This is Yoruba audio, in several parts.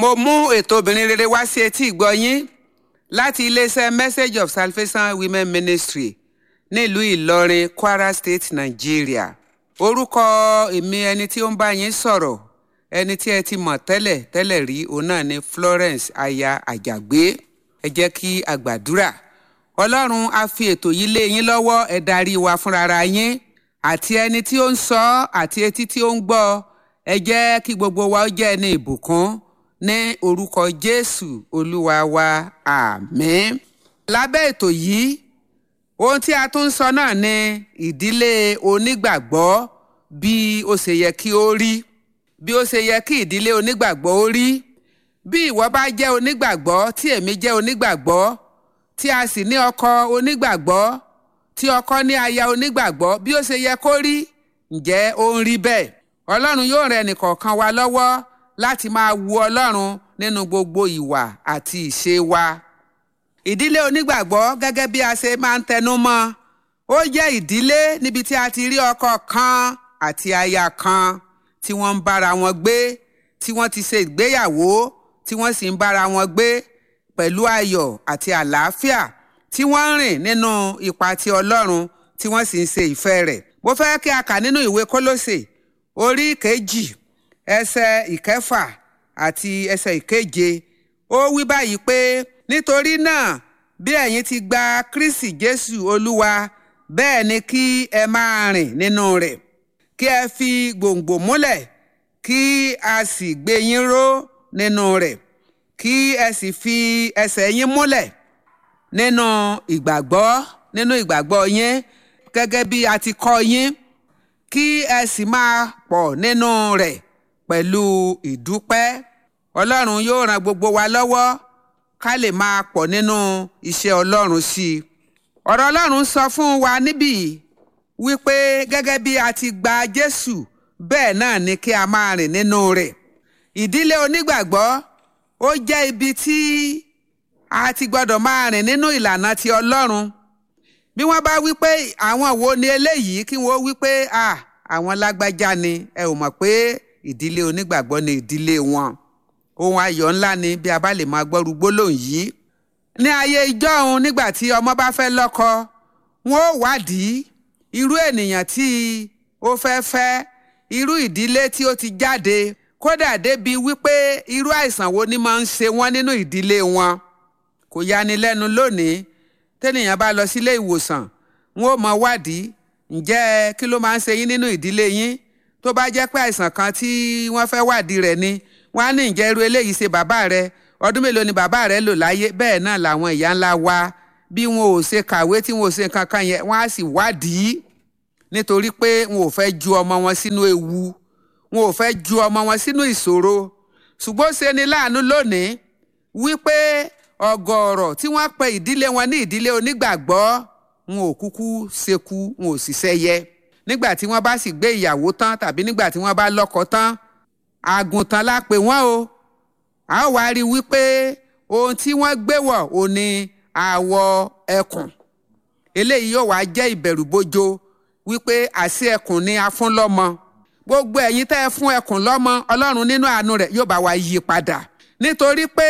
mo mú ètò obìnrin rere wá sí etí ìgbọ́ yín láti iléeṣẹ́ message of salvation women ministry nílùú ìlọrin kwara state nigeria orúkọ èmi ẹni tí ó ń bá yín sọ̀rọ̀ ẹni tí ẹ ti mọ̀ tẹ́lẹ̀ tẹ́lẹ̀ rí òun náà ni florence aya àjàgbé ẹ jẹ́ kí a gbàdúrà ọlọ́run á fi ètò yìí lé yín lọ́wọ́ ẹ darí wa fúnra yín àti ẹni tí ó ń sọ àti etí tí ó ń gbọ́ ẹ jẹ́ kí gbogbo wa ó jẹ́ ẹni ìbùkún ní orúkọ jésù olúwa wa àmín. lábẹ́ ètò yìí ohun tí a tún ń sọ náà ni ìdílé onígbàgbọ́ bí ó ṣe yẹ kí ó rí bí ó ṣe yẹ kí ìdílé onígbàgbọ́ ó rí bí ìwọ bá jẹ́ onígbàgbọ́ tí èmi jẹ́ onígbàgbọ́ tí a sì ní ọkọ onígbàgbọ́ tí ọkọ ní aya onígbàgbọ́ bí ó ṣe yẹ kó rí ǹjẹ́ ó ń rí bẹ́ẹ̀ ọlọ́run yóò rẹ ẹnìkọ̀ọ̀kan wa lọ́wọ́ láti máa wu ọlọ́run nínú gbogbo ìwà àti ìṣe wa. ìdílé onígbàgbọ́ gẹ́gẹ́ bí a ṣe máa ń tẹnu mọ́ ó jẹ́ ìdílé níbi tí a ti rí ọkọ kan àti aya kan tí wọ́n ń bára wọn gbé tí wọ́n ti ṣe ìgbéyàwó tí wọ́n sì ń bára wọn gbé pẹ̀lú ayọ̀ àti àlàáfíà tí wọ́n ń rìn nínú ipa ti ọlọ́run tí wọ́n sì ń ṣe ìfẹ́ rẹ̀. mo fẹ́ kí a kà nínú ìwé kólósè orí kejì ẹsẹ̀ ìkẹfà àti ẹsẹ̀ ìkeje ó wí báyìí pé nítorí náà bí ẹ̀yin ti gba kristi jésù olúwa bẹ́ẹ̀ ni kí ẹ máa rìn nínú rẹ̀ kí ẹ fi gbòǹgbò múlẹ̀ kí a sì gbé yín ró nínú rẹ̀ kí ẹ sì fi ẹsẹ̀ yín múlẹ̀ nínú ìgbàgbọ́ nínú ìgbàgbọ́ yín gẹ́gẹ́ bí a ti kọ́ yín kí ẹ sì máa pọ̀ nínú rẹ̀ pẹ̀lú ìdúpẹ́ ọlọ́run yóò ran gbogbo wa lọ́wọ́ ká lè máa pọ̀ nínú iṣẹ́ ọlọ́run sí i ọ̀rọ̀ ọlọ́run sọ fún wa níbí wípé gẹ́gẹ́ bí a ti gba jésù bẹ́ẹ̀ náà ni kí a máa rìn nínú rẹ̀ ìdílé onígbàgbọ́ ó jẹ́ ibi tí a ti gbọ́dọ̀ máa rìn nínú ìlànà ti ọlọ́run bí wọ́n bá wí pé àwọn wo ni eléyìí kí wọ́n wí pé àwọn lágbájá ni ẹ ò mọ̀ pé ìdílé onígbàgbọ́ ni ìdílé wọn ohun ayọ̀ ńlá ni bí a bá lè máa gbọ́rú gbólóhùn yìí ní ayé ìjọ́un nígbà tí ọmọ bá fẹ́ lọ́kọ wọn ó wádìí irú ènìyàn tí ó fẹ́ fẹ́ irú ìdílé tí ó ti jáde kódà débi wípé irú àìsàn wo ni máa ń ṣe wọ́n nínú ìdílé wọn kò yani lẹ́nu lónìí tẹ́nìyàn bá lọ sílé ìwòsàn wọn ò mọ wádìí ǹjẹ́ kí ló máa ń ṣe yín nínú ìdílé yín tó bá jẹ́ pé àìsàn kan tí wọ́n fẹ́ wádìí rẹ̀ ni wọ́n á ní ǹjẹ́ irú eléyìí ṣe bàbá rẹ̀ ọdún mélòó ni bàbá rẹ̀ lò láyé bẹ́ẹ̀ náà làwọn ìyá ńlá wa bí wọn ò ṣe kàwé tí wọn ò ṣe nǹkan kan yẹn wọ́n á sì wádìí nítorí pé wọn ò fẹ́ ju ọmọ wọn sínú ewu wọn ò fẹ́ ju ọmọ wọn sínú ìṣòro ṣùgbọ́n ṣe ni láàánú lónìí wípé ọ̀gọ̀ọ̀rọ̀ tí wọ́n pe ìdílé wọn ní ìdílé onígbàgbọ́ wọn ò kúkú ṣekú wọn ò sì ṣẹyẹ nígbà tí wọ́n bá sì gbé ìyàwó tán tàbí nígbà tí wọ́n bá lọ́kọ tán àgùntàn la pè wọ́n o a ó wá rí i wípé ohun tí wọ́n gbé wọ̀ ò ní àwọ̀ ẹkùn eléyìí yóò wá jẹ́ ìbẹ̀rùbojo wípé àṣì ẹkùn ni a fún lọ́mọ gbogbo ẹ̀yin tẹ́ ẹ fún ẹkùn lọ́mọ ọlọ́run nínú àánú rẹ̀ yóò bá wa yí padà nítorí pé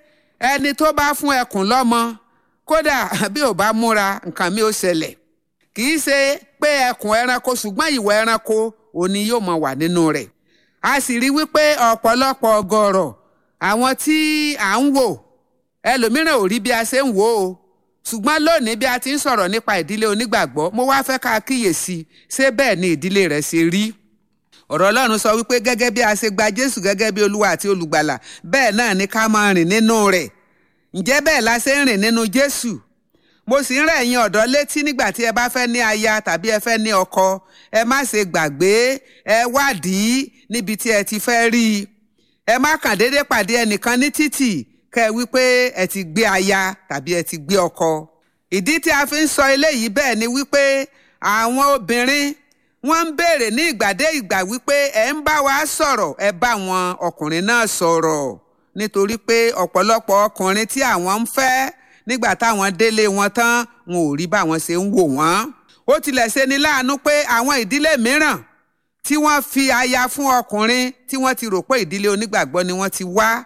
ẹni tó bá fún ẹkùn lọ́mọ kódà bí ò bá múra nǹkan mi ò ṣẹlẹ̀ kì í ṣe pé ẹkùn ẹranko ṣùgbọ́n ìwà ẹranko òní yóò mọ wà nínú rẹ̀ a sì rí wípé ọ̀pọ̀lọpọ̀ ọgọ́rọ̀ àwọn tí à ń wò ẹlòmíràn ò rí bí a ṣe ń wò ó ṣùgbọ́n lónìí bí a ti ń sọ̀rọ̀ nípa ìdílé onígbàgbọ́ mo wá fẹ́ ká kíyèsí ṣé bẹ́ẹ̀ ni ìdílé rẹ̀ ṣe rí ọ̀rọ̀ ọlọ́run sọ wípé gẹ́gẹ́ bí a ṣe gba jésù gẹ́gẹ́ bí olúwa àti olùgbàlà bẹ́ẹ̀ náà ni ká máa rìn nínú rẹ̀ ǹjẹ́ bẹ́ẹ̀ la ṣe ń rìn nínú jésù mo sì ń rẹ̀ yín ọ̀dọ́ létí nígbà tí ẹ bá fẹ́ ní aya tàbí ẹ fẹ́ ní ọkọ ẹ má ṣe gbàgbé ẹ wádìí níbi tí ẹ ti fẹ́ rí i ẹ má kàn déédé pàdé ẹnìkan ní títì kẹ ẹ wípé ẹ ti gbé aya tàbí ẹ ti gbé ọkọ ìdí tí a fi ń sọ eléyìí bẹ́ẹ̀ ni wípé àwọn obìnrin wọ́n ń béèrè ní ìgbàdé ìgbà wípé ẹ ń bá wa sọ̀rọ̀ ẹ bá wọn ọkùnrin náà sọ̀rọ̀ nítorí pé ọ̀pọ̀lọpọ̀ ọkùnrin tí àwọn ń fẹ́ nígbà táwọn délé wọn tán wọn ò rí báwọn ṣe ń wò wọ́n. ó tilẹ̀ ṣe ni láàánú pé àwọn ìdílé mìíràn tí wọ́n fi aya fún ọkùnrin tí wọ́n ti rò pé ìdílé onígbàgbọ́ ni wọ́n ti wá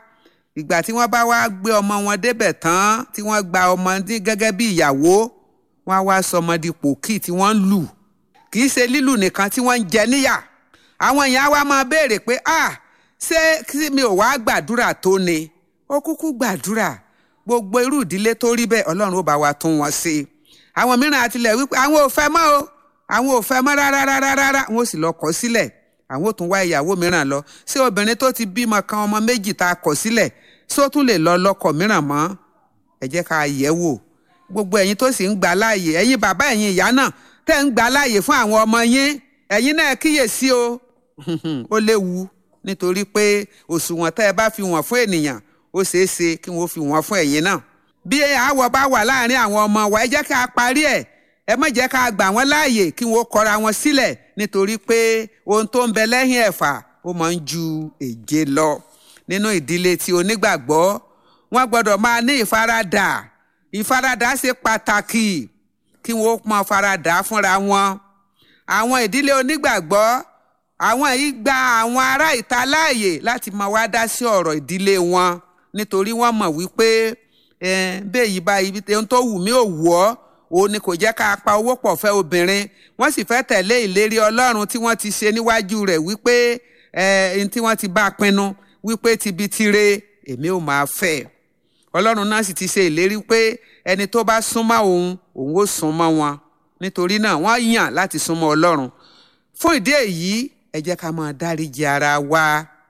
ìgbà tí wọ́n bá wá gbé ọmọ wọn débẹ̀ tán tí wọ́n gba ọmọ ní gẹ́gẹ́ bí ìyàwó wọ́n á wá sọmọ di pòkì tí wọ́n ń lù kì í ṣe lílù nìkan tí wọ́n ń jẹ níyà àwọn èèyàn á wá máa béèrè pé ah ṣé kí mi ò wá gbàdúrà tó ni ó kúkú gbàdúrà gbogbo irú ìdílé tó rí bẹ́ẹ̀ ọlọ́run ó bá wa tún wọn ṣe àwọn mìíràn àtilẹ̀ wípé àwọn ò fẹ́ mọ́ o àwọn ò fẹ́ mọ́ rárá rárá rárá wọn ò sì lọ kọ̀ sílẹ̀ àwọn ò tún wá ìyàwó mìíràn lọ ṣé obìnrin tó ti bímọ kan ọmọ méjì tá a kọ̀ sílẹ̀ ṣé ó tún lè lọ lọ́kọ mìíràn mọ́ ẹ jẹ́ ká yẹ̀ wò gbogbo ẹ̀yin tó sì ń gbà láàyè ẹ̀yin bàbá ẹ̀yin ìyá náà tẹ́ ń gbà láàyè fún àwọn ọmọ yín ẹ̀yin náà kíyèsí o ó léwu nítorí pé òṣùwọ̀n tẹ́ ẹ bá fi wọ̀n fún ènìyàn ó ṣeé ṣe kí wọ́n fi wọ́n fún ẹ̀yin náà bí àwọ̀ bá wà láàrin àwọn ọmọ wa ẹ jẹ́ ká parí ẹ̀ ẹ má jẹ́ ká gbà wọ́n láàyè kí wọ́n kọra wọn sílẹ̀ nítorí pé ohun tó ń bẹ lẹ́yìn ẹ̀fà ó máa ń ju èje lọ nínú ìdílé tí onígbàgbọ́ wọ́n gbọ́dọ̀ máa ní ìfaradà ìfaradà ṣe pàtàkì kí wọ́n máa faradà fúnra wọn àwọn ìdílé onígbàgbọ́ àwọn yìí gba àwọn ará ìta láàyè láti máa wá dá sí ọ̀rọ̀ ìdílé wọn nítorí wọ́n mọ̀ wípé bẹ́ẹ̀ yìí bá ibi ohun tó wù mí ò wù ọ́ òun ni kò jẹ́ ká pa owó pọ̀ fẹ́ obìnrin wọ́n sì fẹ́ tẹ̀lé ìlérí ọlọ́run tí wọ́n ti ṣe níwájú rẹ̀ wípé ẹni tí wọ́n ti bá a pinnu wípé tibi tire èmi ò máa fẹ́ ọlọ́run náà sì ti ṣe ìlérí pé ẹni tó bá súnmọ́ òun òun ó súnmọ́ wọn nítorí náà wọ́n yàn láti súnmọ́ ọlọ́run fún ìdí èyí ẹ jẹ́ ká máa dáríji ara wa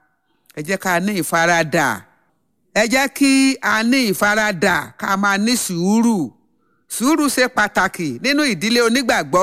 ẹ jẹ́ ká ní ìfaradà ẹ jẹ́ kí a ní ìfaradà ká máa ní sùúrù sùúrù ṣe pàtàkì nínú ìdílé onígbàgbọ́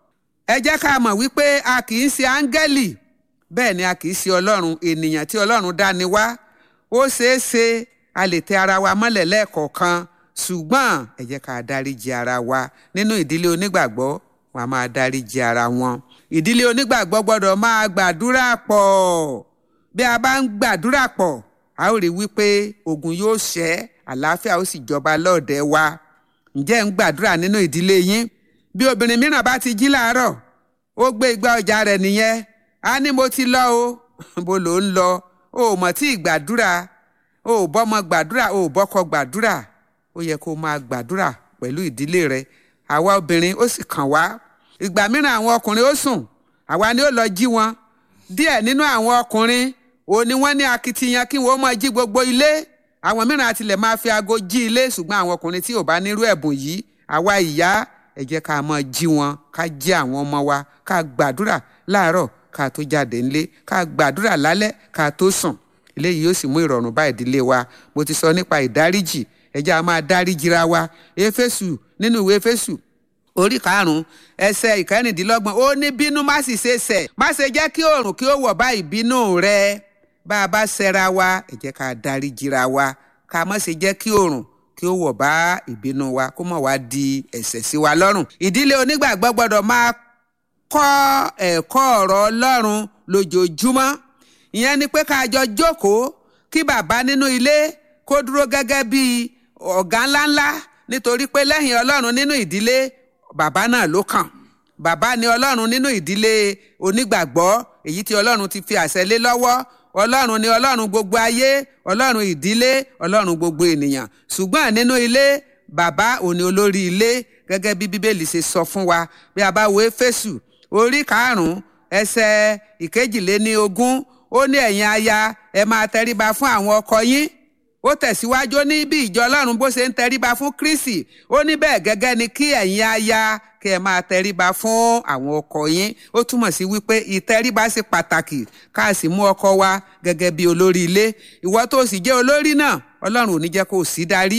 ẹ jẹ́ ká mọ̀ wípé a kì í ṣe áńgẹ́lì bẹ́ẹ̀ ni a kì í ṣe ọlọ́run ènìyàn tí ọlọ́run dá ni wá ó ṣeé ṣe a lè tẹ ara wa mọ́lẹ̀ lẹ́ẹ̀kọ̀ọ̀kan ṣùgbọ́n ẹ jẹ́ ká dáríji ara wa nínú ìdílé onígbàgbọ́ wọn a máa dáríji ara wọn ìdílé onígbàgbọ́ gbọ́dọ̀ máa gbàdúrà pọ̀ bí a bá ń gbàdúrà pọ̀ a ó rí wípé ogun yóò ṣẹ́ àlàáfíà ó sì jọba lọ́ọ̀dẹ̀ wa ǹjẹ́ ń gbàdúrà nínú ìdílé yín bí obìnrin mìíràn bá ti jí láàárọ̀ ó gbé igbá ọjà rẹ̀ nìyẹn á ní mo ti lọ o bó ló ń lọ o ò mọ̀ tí ì gbàdúrà o ò bọ́mọ gbàdúrà o ò bọ́kọ gbàdúrà ó yẹ kó máa gbàdúrà pẹ̀lú ìdílé rẹ àwa obìnrin ó sì kàn wá ìgbà mìíràn àwọn ọkùnrin ó sùn àwa ni ó lọ jí wọn díẹ̀ nínú àwọn ọkùnrin òun ni wọ́n ní akitiyan kí wọ́n máa jí gbogbo ilé àwọn mìíràn àtilẹ̀ máa fi aago jí ilé ṣùgbọ́n àwọn ọkùnrin tí ò bá nírú ẹ̀bùn yìí àwa ìyá ẹ jẹ́ ká máa jí wọn ká jí àwọn ọmọ wa ká gbàdúrà láàárọ̀ ká tó jáde ńlé ká gbàdúrà lálẹ́ ká tó sùn eléyìí yóò sì mú ìrọ̀rùn bá ìdílé wa mo ti sọ nípa ìdáríjì ẹ jẹ́ a máa dáríjìra wa éfésù nínú ìwé éfésù orí karùnún ẹsẹ̀ ìkẹrìndínlọ́gbọ̀n ó ní bínú má sì ṣe ṣẹ̀ má ṣe jẹ́ kí oòrùn kí ó wọ̀ bá ìbínú rẹ bá a bá ṣẹra wa ẹ jẹ́ ká dáríjìra wa ká má ṣe jẹ́ kí oòrùn kí ó wọ̀ bá ìbínú wa kó má wá di ẹ̀ṣẹ̀ sí wa lọ́rùn ìdílé onígbàgbọ́ gbọ́dọ̀ máa kọ́ ẹ̀kọ́ ọ̀rọ̀ ọlọ́run lójoojúmọ́ ìyẹn ni pé ká jọ jókòó kí bàbá nínú ilé kó dúró gẹ́gẹ́ bí ọ̀gá ńláńlá nítorí pé lẹ́yìn ọlọ́run nínú ìdílé bàbá náà ló kàn bàbá ni ọlọ́run nínú ìdílé onígbàgbọ́ èyí tí ọlọ́run ti fi àṣẹ lé lọ́wọ́ ọlọ́run ni ọlọ́run gbogbo ayé ọlọ́run ìdílé ọlọ́run gbogbo ènìyàn ṣùgbọ́n nínú ilé bàbá òní olórí ilé gẹ́gẹ́ bí bíbélì ṣe sọ fún wa bí a bá wo éfésù orí karùn-ún ẹsẹ̀ ìkejìléní ogún ó ní ẹ̀yin aya ẹ máa tẹríba fún àwọn ọkọ yín ó tẹ̀síwájú ní bí ìjọ ọlọ́run bó ṣe ń tẹríba fún kristi ó ní bẹ́ẹ̀ gẹ́gẹ́ ni kí ẹ̀yin aya kí ẹ máa tẹríba fún àwọn ọkọ yín ó túmọ̀ sí wípé ìtẹríba ṣe pàtàkì ká sì mú ọkọ wa gẹ́gẹ́ bí olórí ilé ìwọ tó sì jẹ́ olórí náà ọlọ́run ò ní jẹ́ kó o sí darí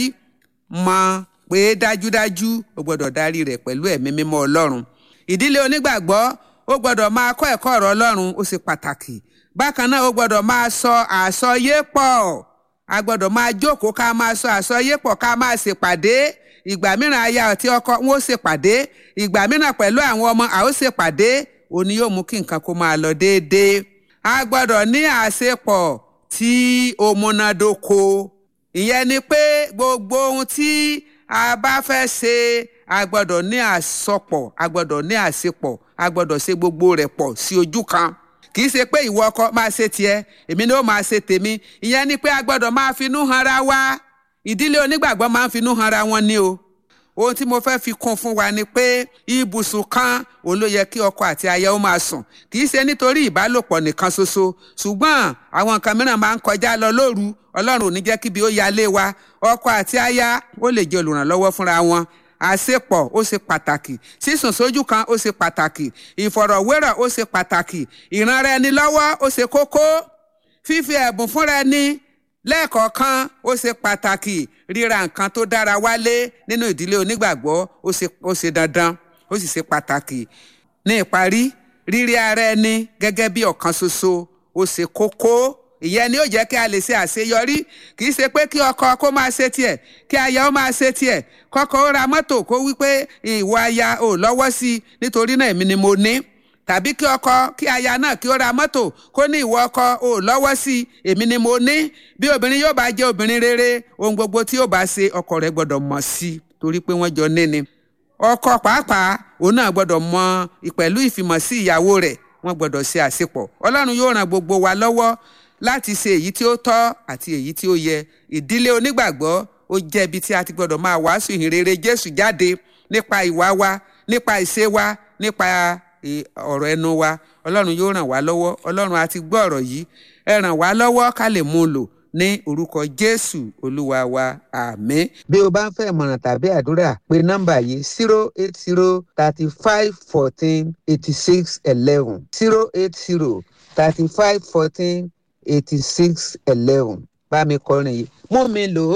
mọ̀ pé dájúdájú o gbọ́dọ̀ darí rẹ̀ pẹ̀lú ẹ̀mí mímọ́ ọlọ́run ìdílé onígbàgbọ́ ó gbọ́dọ̀ máa kọ́ ẹ̀kọ́ ọ̀rọ̀ ọlọ́run ó ṣe pàtàkì bákan náà ó gbọ́dọ̀ máa sọ àsọyé pọ̀ a gbọ́dọ̀ máa jókòó ká máa sọ àsọyé pọ̀ ká máa ṣèpàdé ìgbà mìíràn aya àti ọkọ wọn ó ṣèpàdé ìgbà mìíràn pẹ̀lú àwọn ọmọ a ó ṣèpàdé òní yóò mú kí nǹkan kó máa lọ déédéé a gbọ́dọ̀ ní àṣepọ̀ tí ó múnádóko ìyẹn ni pé gbogbo ohun tí a bá fẹ́ ṣe a gbọ́dọ̀ ní àsọpọ̀ a gbọ́dọ̀ ní àṣepọ̀ a gbọ́dọ̀ ṣe gbogbo rẹ̀ pọ̀ sí ojú kan kì í ṣe pé ìwọ ọkọ máa ṣe tiẹ̀ èmi ni ó máa ṣe tèmi ìyẹn ni pé a gbọ́dọ̀ máa finú hanra wa ìdílé onígbàgbọ́ máa ń finú hanra wọn ni o ohun tí mo fẹ́ fi kún fún wa ni pé ibùsùn kan òun ló yẹ kí ọkọ àti aya ó máa sùn kì í ṣe nítorí ìbálòpọ̀ nìkan ṣoṣo ṣùgbọ́n àwọn nǹkan mìíràn máa ń kọjá lọ lóru ọlọ́run ò ní jẹ́ kíbi ó yalé wa ọkọ àti aya ó lè jẹ́ olùrànlọ́wọ́ fúnra wọn àṣepọ̀ ó ṣe pàtàkì sísùn sójú kan ó ṣe pàtàkì ìfọ̀rọ̀wérọ̀ ó ṣe pàtàkì ìranra ẹni lọ́wọ́ ó ṣe kókó fífi ẹ̀bùn fúnra ẹni lẹ́ẹ̀kọ̀ọ̀kan ó ṣe pàtàkì ríra nǹkan tó dára wálé nínú ìdílé onígbàgbọ́ ó ṣe ó ṣe dandan ó sì ṣe pàtàkì ní ìparí rírí ara ẹni gẹ́gẹ́ bí ọ̀kan ṣoṣo ó ṣe kókó ìyẹn ni ó jẹ́ kí a lè ṣe àṣeyọrí kì í ṣe pé kí ọkọ kó máa ṣe tiẹ̀ kí aya ó máa ṣe tiẹ̀ kọ́kọ́ ó ra mọ́tò kó wí pé ìwọ aya ò lọ́wọ́ sí i nítorí náà èmi ni mo ní tàbí kí ọkọ kí aya náà kí ó ra mọ́tò kó ní ìwọ ọkọ ò lọ́wọ́ sí i èmi ni mo ní bí obìnrin yóò bá jẹ́ obìnrin rere ohun gbogbo tí yóò bá ṣe ọkọ rẹ̀ gbọ́dọ̀ mọ̀ sí i torí pé wọ́n jọ níni ọkọ pàápàá òun náà gbọ́dọ̀ mọ ìpẹ̀lú ìfimọ̀ sí ìyàwó rẹ̀ wọ́n gbọ́dọ̀ ṣe àṣepọ̀ ọlọ́run yóò ràn gbogbo wa lọ́wọ́ láti ṣe èyí tí ó tọ́ àti èyí tí ó yẹ ìdílé onígbàgbọ́ ó jẹ́ ibi tí a ti gbọ́dọ̀ máa wàásù ìhìnrere jésù jáde nípa ìwà wa nípa ìṣe wa nípa ọ̀rọ̀ ẹnu wa ọlọ́run yóò ràn wá lọ́wọ́ ọlọ́run a ti gbọ́ ọ̀rọ̀ yìí ẹ ràn wá lọ́wọ́ ká lè mú un lò ní orúkọ jésù olúwa wa àmín. bí o bá ń fẹ́ ìmọ̀ràn tàbí àdúrà pé nọ́mbà yìí zero eight zero thirty five fourteen eighty six eleven zero eight zero thirty five fourteen eighty six eleven bá mi kọrin yìí mú mi lò ó